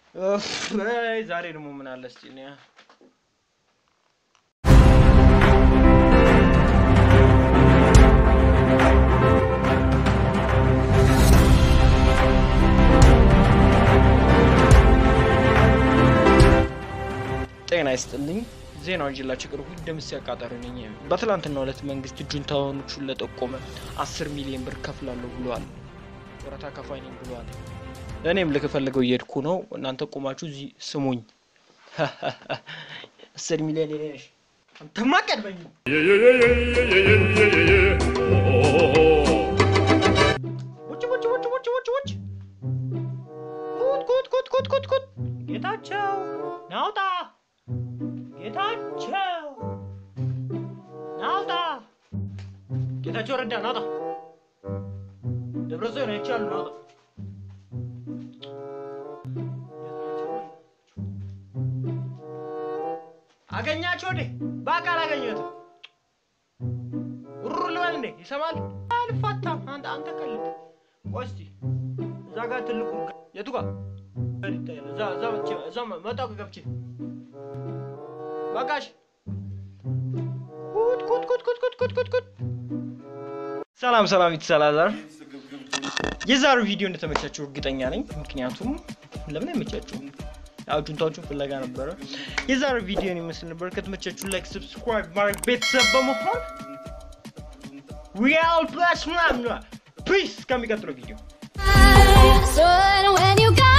እፍ፣ አይ፣ ዛሬ ደግሞ ምን አለ እስኪ እኔ ጤና ይስጥልኝ። ዜናውን ይዤላችሁ ቀርቡ። ደምስ ያቃጠሩ ነኝ። በትላንትናው ዕለት መንግስት ጁንታዎቹን ለጠቆመ አስር ሚሊዮን ብር ከፍላለሁ ብለዋል። ወረታ ከፋይ ነኝ ብለዋል። እኔም ልክፈልገው እየሄድኩ ነው። እናንተ ቆማችሁ እዚህ ስሙኝ። አስር ሚሊዮን የኔ ነሽ። አንተማ ቀድመኝ። ውጭ ውጭ ውጭ ውጭ ውጭ ውጭ ኩት ኩት ኩት ኩት ኩት ኩት ጌታቸው ናውጣ ጌታቸው ናውጣ ጌታቸው ረዳ ናውጣ ደብረ ጽዮን አይቻሉ ናውጣ አገኛቸው እንዴ በአካል አገኘሁትም ሩር ልበል እንዴ ይሰማል አልፋታም አንተ አንተ ቀልድ ቆይ እስኪ እዛ ጋር ትልቁ የቱ ጋር ይታያል እዛ እዛ መጥቼ እዛ መጣሁ ገብቼ በቃሽ ኩት ኩት ኩት ኩት ኩት ኩት ኩት ኩት ሰላም ሰላም ይትሰላዛር የዛሬው ቪዲዮ እንደተመቻችሁ እርግጠኛ ነኝ ምክንያቱም ለምን አይመቻችሁም ያው ጁንታዎቹን ፍለጋ ነበረ የዛሬው ቪዲዮን ይመስል ነበር ከተመቻችሁ ላይክ ሰብስክራይብ ማድረግ ቤተሰብ በመሆን ሪያል ፕላስ ምናምን ፒስ ከሚቀጥለው ቪዲዮ So when you got